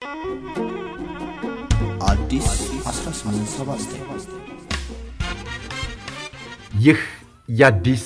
አዲስ 1879 ይህ የአዲስ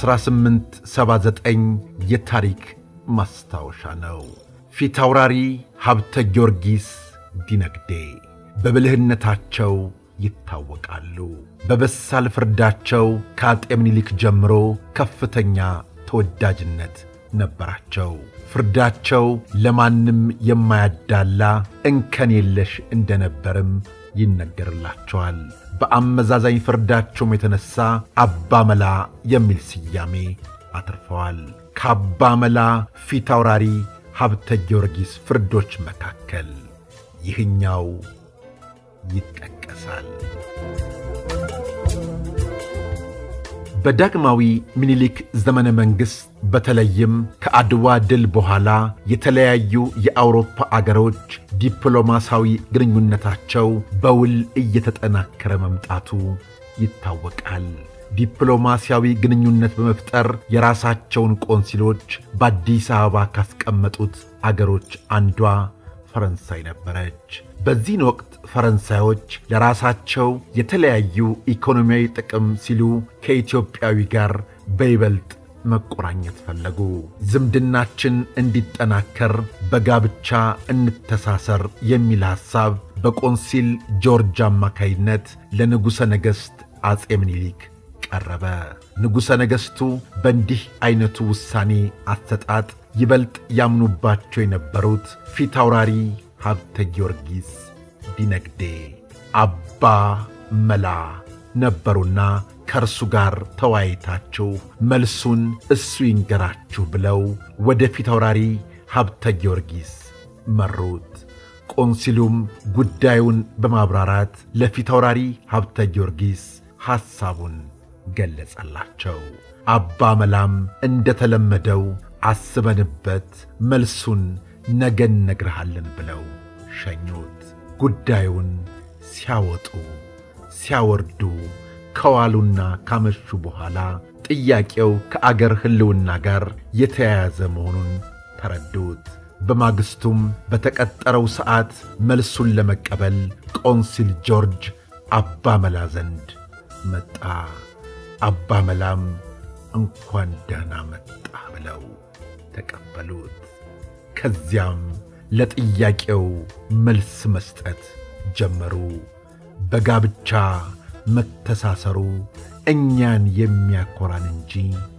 1879 የታሪክ ማስታወሻ ነው። ፊት አውራሪ ሀብተ ጊዮርጊስ ዲነግዴ በብልህነታቸው ይታወቃሉ። በበሳል ፍርዳቸው ከአጤ ምኒልክ ጀምሮ ከፍተኛ ተወዳጅነት ነበራቸው። ፍርዳቸው ለማንም የማያዳላ እንከን የለሽ እንደነበርም ይነገርላቸዋል። በአመዛዛኝ ፍርዳቸውም የተነሣ አባ መላ የሚል ስያሜ አትርፈዋል። ከአባ መላ ፊት አውራሪ ሀብተ ጊዮርጊስ ፍርዶች መካከል ይህኛው ይጠቀሳል። በዳግማዊ ምኒልክ ዘመነ መንግሥት በተለይም ከአድዋ ድል በኋላ የተለያዩ የአውሮፓ አገሮች ዲፕሎማሲያዊ ግንኙነታቸው በውል እየተጠናከረ መምጣቱ ይታወቃል። ዲፕሎማሲያዊ ግንኙነት በመፍጠር የራሳቸውን ቆንሲሎች በአዲስ አበባ ካስቀመጡት አገሮች አንዷ ፈረንሳይ ነበረች። በዚህን ወቅት ፈረንሳዮች ለራሳቸው የተለያዩ ኢኮኖሚያዊ ጥቅም ሲሉ ከኢትዮጵያዊ ጋር በይበልጥ መቆራኘት ፈለጉ። ዝምድናችን እንዲጠናከር በጋብቻ እንተሳሰር የሚል ሐሳብ በቆንሲል ጆርጅ አማካይነት ለንጉሠ ነገሥት አፄ ምኒልክ ቀረበ። ንጉሠ ነገሥቱ በእንዲህ ዐይነቱ ውሳኔ አሰጣጥ ይበልጥ ያምኑባቸው የነበሩት ፊት አውራሪ ሀብተ ጊዮርጊስ ዲነግዴ አባ መላ ነበሩና ከእርሱ ጋር ተወያይታችሁ መልሱን እሱ ይንገራችሁ ብለው ወደ ፊት አውራሪ ሀብተ ጊዮርጊስ መሩት። ቆንሲሉም ጉዳዩን በማብራራት ለፊት አውራሪ ሀብተ ጊዮርጊስ ሐሳቡን ገለጸላቸው። አባ መላም እንደተለመደው አስበንበት መልሱን ነገ እነግርሃለን ብለው ሸኙት። ጉዳዩን ሲያወጡ ሲያወርዱ ከዋሉና ካመሹ በኋላ ጥያቄው ከአገር ሕልውና ጋር የተያያዘ መሆኑን ተረዱት። በማግስቱም በተቀጠረው ሰዓት መልሱን ለመቀበል ቆንሲል ጆርጅ አባ መላ ዘንድ መጣ። አባ መላም እንኳን ደህና መጣ ብለው ተቀበሉት። ከዚያም ለጥያቄው መልስ መስጠት ጀመሩ። በጋብቻ መተሳሰሩ እኛን የሚያኮራን እንጂ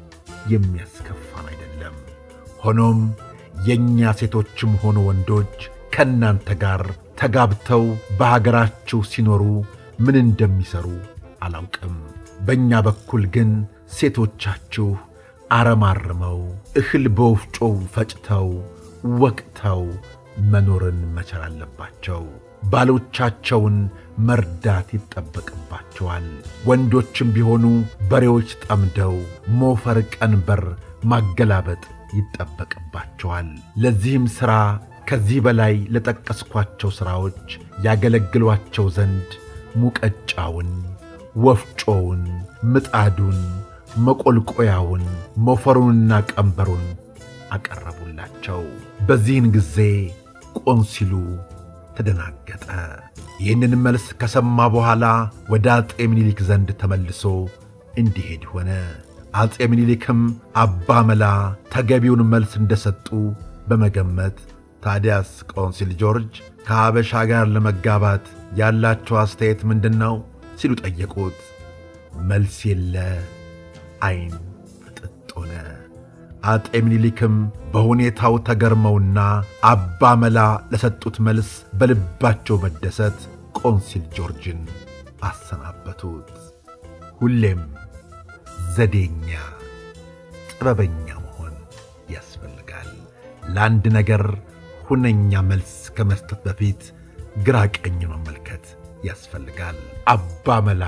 የሚያስከፋን አይደለም። ሆኖም የእኛ ሴቶችም ሆኑ ወንዶች ከእናንተ ጋር ተጋብተው በሀገራችሁ ሲኖሩ ምን እንደሚሠሩ አላውቅም። በእኛ በኩል ግን ሴቶቻችሁ አረማርመው እህል በወፍጮው ፈጭተው ወቅተው መኖርን መቻል አለባቸው። ባሎቻቸውን መርዳት ይጠበቅባቸዋል። ወንዶችም ቢሆኑ በሬዎች ጠምደው ሞፈር ቀንበር ማገላበጥ ይጠበቅባቸዋል። ለዚህም ሥራ ከዚህ በላይ ለጠቀስኳቸው ሥራዎች ያገለግሏቸው ዘንድ ሙቀጫውን፣ ወፍጮውን፣ ምጣዱን፣ መቆልቆያውን፣ ሞፈሩንና ቀንበሩን አቀረቡላቸው። በዚህን ጊዜ ቆንሲሉ ተደናገጠ። ይህንን መልስ ከሰማ በኋላ ወደ አፄ ምኒልክ ዘንድ ተመልሶ እንዲሄድ ሆነ። አፄ ምኒልክም አባ መላ ተገቢውን መልስ እንደሰጡ በመገመት ታዲያስ ቆንሲል ጆርጅ ከሀበሻ ጋር ለመጋባት ያላቸው አስተያየት ምንድን ነው ሲሉ ጠየቁት። መልስ የለ፣ ዐይን ፍጥጥ ሆነ። አጤ ምኒልክም በሁኔታው ተገርመውና አባ መላ ለሰጡት መልስ በልባቸው መደሰት ቆንሲል ጆርጅን አሰናበቱት። ሁሌም ዘዴኛ፣ ጥበበኛ መሆን ያስፈልጋል። ለአንድ ነገር ሁነኛ መልስ ከመስጠት በፊት ግራ ቀኝ መመልከት ያስፈልጋል። አባ መላ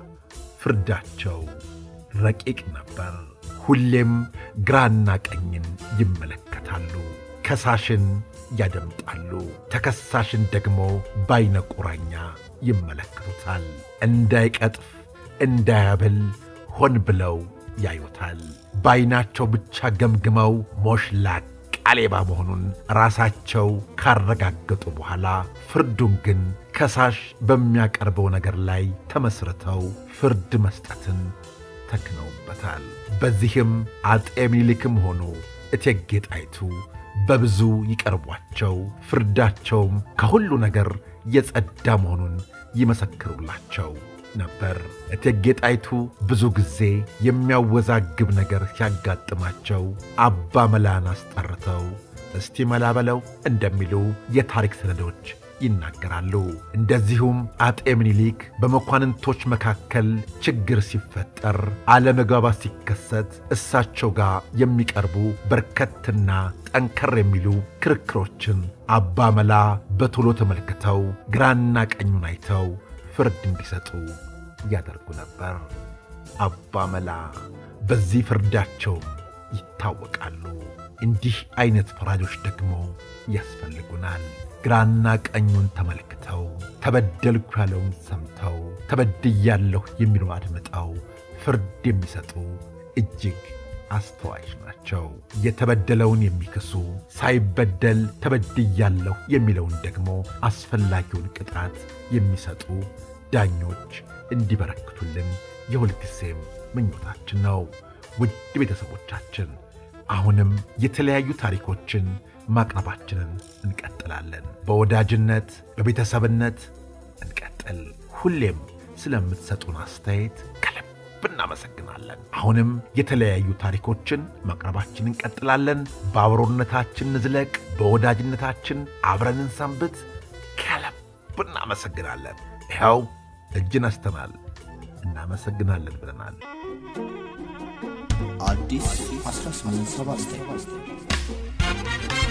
ፍርዳቸው ረቂቅ ነበር። ሁሌም ግራና ቀኝን ይመለከታሉ። ከሳሽን ያደምጣሉ፣ ተከሳሽን ደግሞ በዐይነ ቁራኛ ይመለከቱታል። እንዳይቀጥፍ እንዳያብል ሆን ብለው ያዩታል። በዐይናቸው ብቻ ገምግመው ሞሽላቅ ቃሌባ መሆኑን ራሳቸው ካረጋገጡ በኋላ ፍርዱን ግን ከሳሽ በሚያቀርበው ነገር ላይ ተመስርተው ፍርድ መስጠትን ተክነውበታል። በዚህም አጤ ምኒልክም ሆኑ እቴጌ ጣይቱ በብዙ ይቀርቧቸው፣ ፍርዳቸውም ከሁሉ ነገር የጸዳ መሆኑን ይመሰክሩላቸው ነበር። እቴጌ ጣይቱ ብዙ ጊዜ የሚያወዛግብ ነገር ሲያጋጥማቸው አባ መላን አስጠርተው እስቲ መላ በለው እንደሚሉ የታሪክ ሰነዶች ይናገራሉ። እንደዚሁም አጤ ምኒልክ በመኳንንቶች መካከል ችግር ሲፈጠር፣ አለመግባባት ሲከሰት እሳቸው ጋር የሚቀርቡ በርከትና ጠንከር የሚሉ ክርክሮችን አባ መላ በቶሎ ተመልክተው ግራና ቀኙን አይተው ፍርድ እንዲሰጡ ያደርጉ ነበር። አባ መላ በዚህ ፍርዳቸው ይታወቃሉ። እንዲህ አይነት ፈራጆች ደግሞ ያስፈልጉናል። ግራና ቀኙን ተመልክተው ተበደልኩ ያለውን ሰምተው ተበድያለሁ የሚለው አድምጠው ፍርድ የሚሰጡ እጅግ አስተዋዮች ናቸው። የተበደለውን የሚክሱ ሳይበደል ተበድያለሁ የሚለውን ደግሞ አስፈላጊውን ቅጣት የሚሰጡ ዳኞች እንዲበረክቱልን የሁልጊዜም ምኞታችን ነው። ውድ ቤተሰቦቻችን አሁንም የተለያዩ ታሪኮችን ማቅረባችንን እንቀጥላለን። በወዳጅነት በቤተሰብነት እንቀጥል። ሁሌም ስለምትሰጡን አስተያየት ከልብ እናመሰግናለን። አሁንም የተለያዩ ታሪኮችን ማቅረባችን እንቀጥላለን። በአብሮነታችን ንዝለቅ፣ በወዳጅነታችን አብረን እንሰንብት። ከልብ እናመሰግናለን። ይኸው እጅ ነስተናል፣ እናመሰግናለን ብለናል። አዲስ 1879